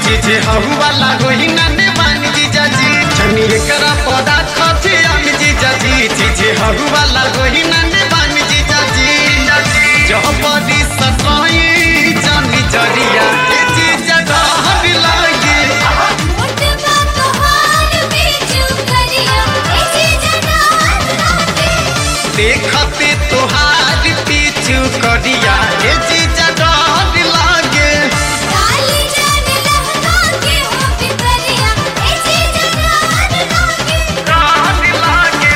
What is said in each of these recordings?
चीजे हहु वाला होई ना नेवान जीजा जी जनी एकरा पौधा खथे हम जीजा जी चीजे हहु वाला होई ना नेवान जीजा जी जह बड़ी सताई जानी जरिया ए जीजा डहर लागे मोटबा तोहार बेचू करिया ऐसे जनार लागे देखते तोहार पीछू करिया ए जीजा डहर लागे काली जान लहका के हो बिकरिया ऐसे जनार लागे डहर लागे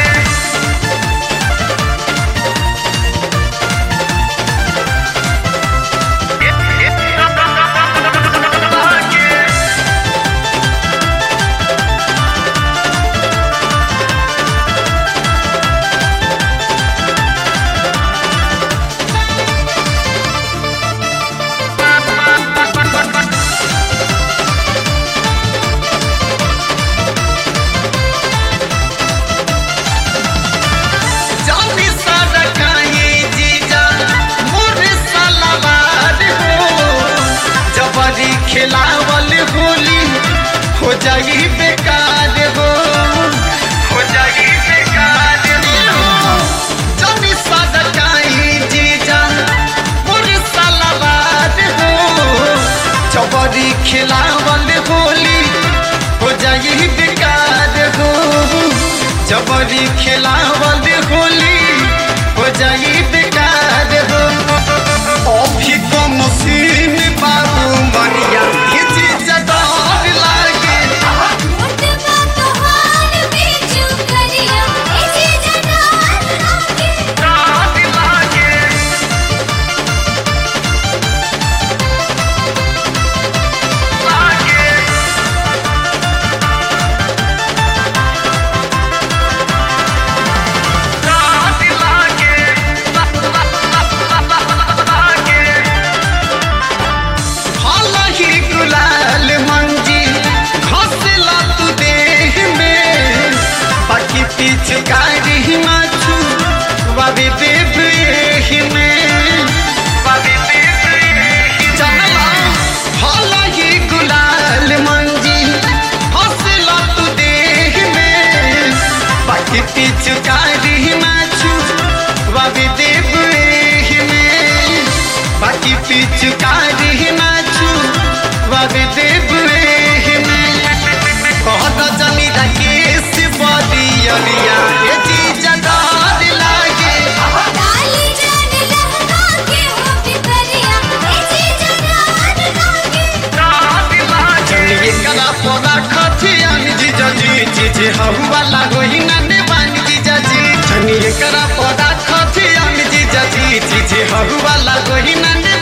जानी सारा काहे जीजा मोर सलावार हो जबरी खिलावल होली हो जाई बेकार हो हो जाई बेकार हो जानी सारा काहे जीजा मोर सलावार हो जबरी खिलावल होली हो जाई बेकार हो जबरी खिलावल होली हो जाई बेकार हो अभी तो मशीन बाबू मरिया ये चीज डर लागे मोटबा तोहार बेचू करिया ऐसे जनार लागे डर लागे लागे डर लागे लागे हालाही गुलाल मंजी घसला तू देह में बाकी पिचकारी माछू बाबे देव एही में बाबे देव एही चला हालाही गुलाल मंजी घसला तू देह में बाकी पिचकारी माछू बाबे देव एही में बाकी पिचकारी नाचू बाबे देव एही में कहत जनी राकेश बदियरिया ए जीजा डर लागे काली जान लहका के हो बिकरिया ऐसे जनार लागे जनी कला पौधा खथियान जीजा जी जीजे हहु वाला होई ना नेवान जीजा जी जनी कला पौधा खथियान जीजा जी जीजे हहु वाला होई ना